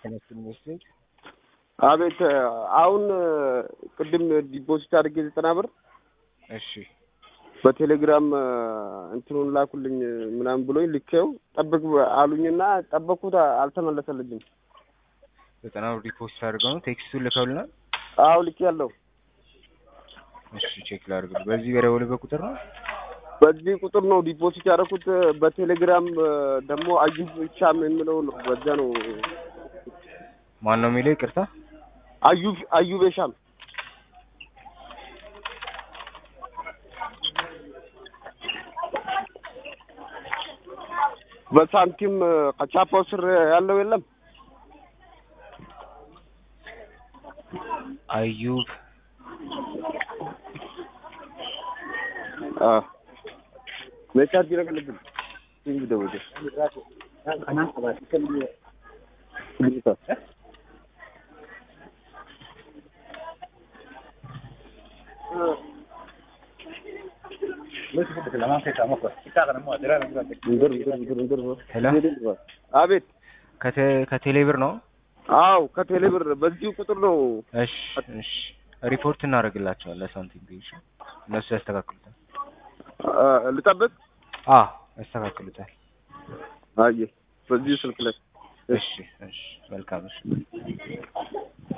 ተነስተን ኢንቨስትመንት አቤት አሁን ቅድም ዲፖዚት አድርጌ ዘጠና ብር እሺ በቴሌግራም እንትኑን ላኩልኝ ምናምን ብሎኝ ልኬው ጠብቅ አሉኝና ጠበቅኩት፣ አልተመለሰልኝም። ዘጠና ብር ዲፖዚት አድርገው ነው ቴክስቱን ልከውልናል። አዎ ልኬ ያለው እሺ ቼክ ላድርግ። በዚህ በደወልበት ቁጥር ነው በዚህ ቁጥር ነው ዲፖዚት ያደረኩት። በቴሌግራም ደግሞ አዩብ ሻም የሚለው ነው። በዛ ነው ማን ነው የሚለው? ይቅርታ አዩብ አዩብ ሻም በሳንቲም ከቻፓው ስር ያለው የለም። አዩብ ሜቻርጅ ይረቅልብን እንጂ ደውዬ አቤት ከቴ- ከቴሌብር ነው። አው ከቴሌ ብር በዚሁ ቁጥር ነው። እሺ እሺ ሪፖርት እናደርግላቸዋለን ለሳንቲም ቢሽ እነሱ ያስተካክሉታል። አ- ልጠብቅ። አ ያስተካክሉታል። አየ በዚሁ ስልክ ላይ እሺ እሺ መልካም እሺ